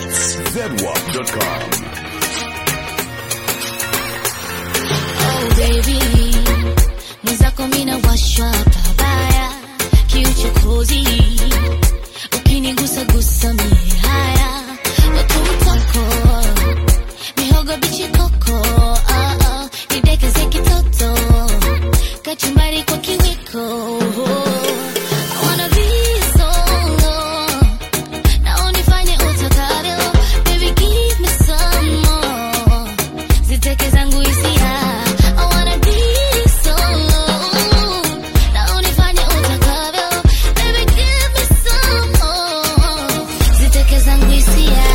Beats. ZWAP.com. Oh baby, mwenzako mina washwa pabaya, kiuchokozi ukinigusa gusa mie haya utumtoko mihogo bichi koko oh, oh, nidekeze kitoto kachumbari kwa kiwiko I wanna be solo na unifanye utakavyo baby give me some more ziteke zangu hisia I wanna be solo na unifanye utakavyo baby give me some more ziteke zangu hisia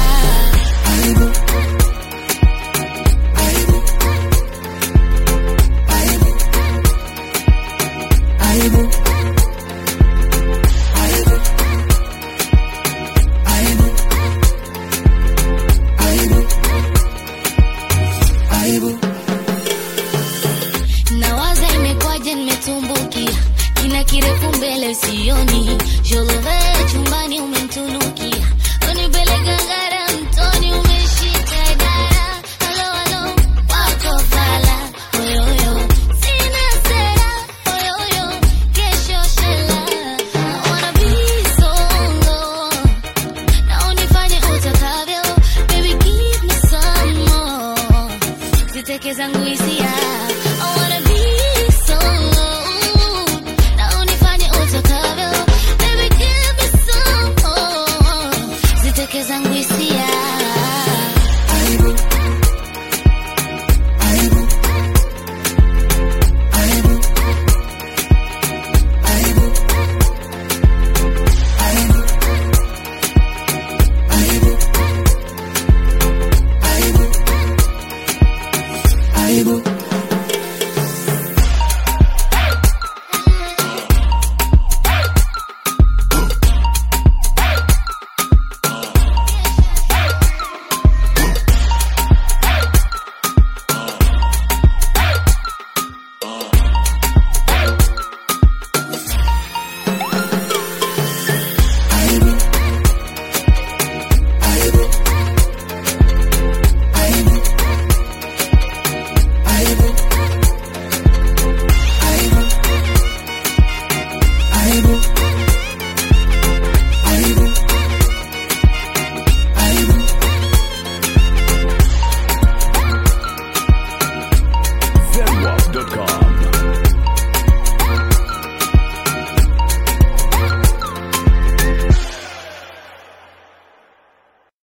nawaza imekwaje nimetumbukia kina kirefu mbele sioni jolove chumbani umemtunukia